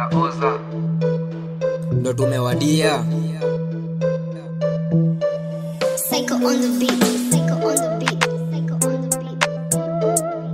oza ndo tumewadia Psycho on the beat. Psycho on the beat. Psycho on the beat.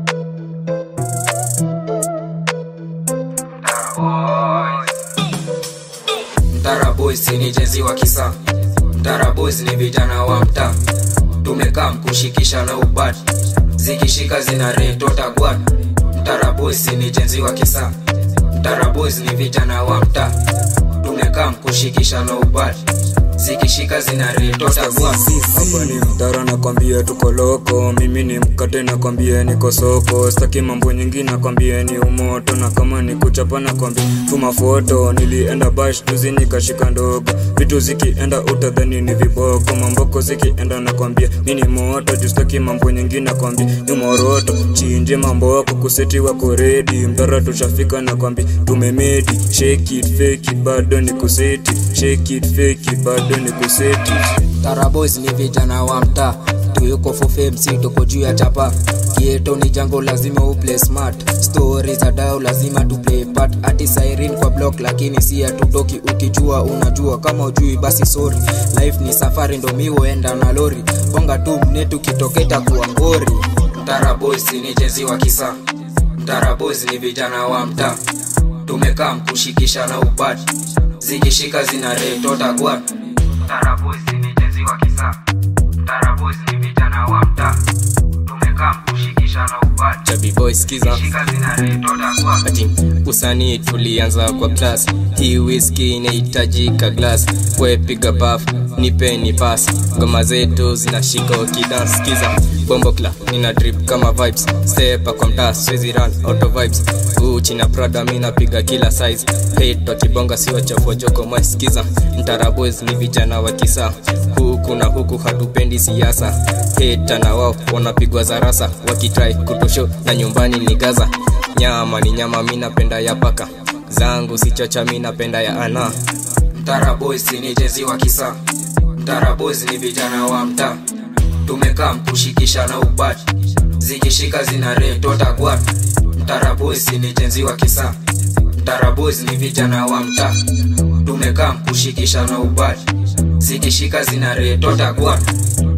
Mtara boys ni jezi wa kisa Mtara boys ni vijana wa mtaa tumekaa mkushikisha na ubad zikishika zina retota gwad Mtara boys ni jezi wa kisa Mtara boys ni vijana wa mtaa tumekaa mkushikisha na ubad zikishika zina retota gwad hapa ni mtara nakwambia tuko loko mimi ni mkate nakwambia niko soko staki mambo nyingi nakwambia ni umoto na kama ni kuchapa nakwambia tuma foto nilienda bash juzi nikashika ndogo vitu zikienda utadhani ni viboko mamboko zikienda nakwambia mi ni moto juu staki mambo nyingi nakwambia ni moroto chinje mamboko kuseti wako redi mtara tushafika nakwambia tumemedi shake it fake it bado ni kuseti shake it fake it bado ni kuseti Tara boys ni vijana wa mtaa tuyuko for fame si tuko juu ya chapa kieto ni jango lazima uplay smart story za dao lazima tu play part ati siren kwa block lakini si hatutoki ukijua unajua kama ujui basi sorry life ni safari ndo mi huenda na lori bonga tu mnetu kitoketa kuwa ngori Tara boys ni jezi wa kisa Tara boys ni vijana wa mtaa tumekaa mkushikisha na upati zikishika zina retota gwat Tara boys ni jezi wa kisa Tara boys ni vijana wa mtaa tumekaa mkushikisha na upati Chubby boy skiza shika zina retota gwat ati usanii tulianza kwa class hii whisky inahitajika glass we piga baf nipeni pass ngoma zetu zinashika ukidance skiza bombo kla nina drip kama vibes stepa kwa mtaa swezi run auto vibes uchi na prada mi napiga kila size hate wakibonga si wachafua joko mwa skiza mtara boys ni vijana wa kisa huku na huku hatupendi siasa heta na wao wanapigwa zarasa wakitrai kutosho na nyumbani ni gaza nyama ni nyama mi napenda ya paka zangu si chocha mi napenda ya ana Mtara boys ni jezi wa kisa Mtara boys ni vijana wa mtaa tumekaa mkushikisha na ubati zikishika zina retota gwat Mtara boys ni jezi wa kisa Mtara boys ni vijana wa mtaa tumekaa mkushikisha na ubati zikishika zina retota gwat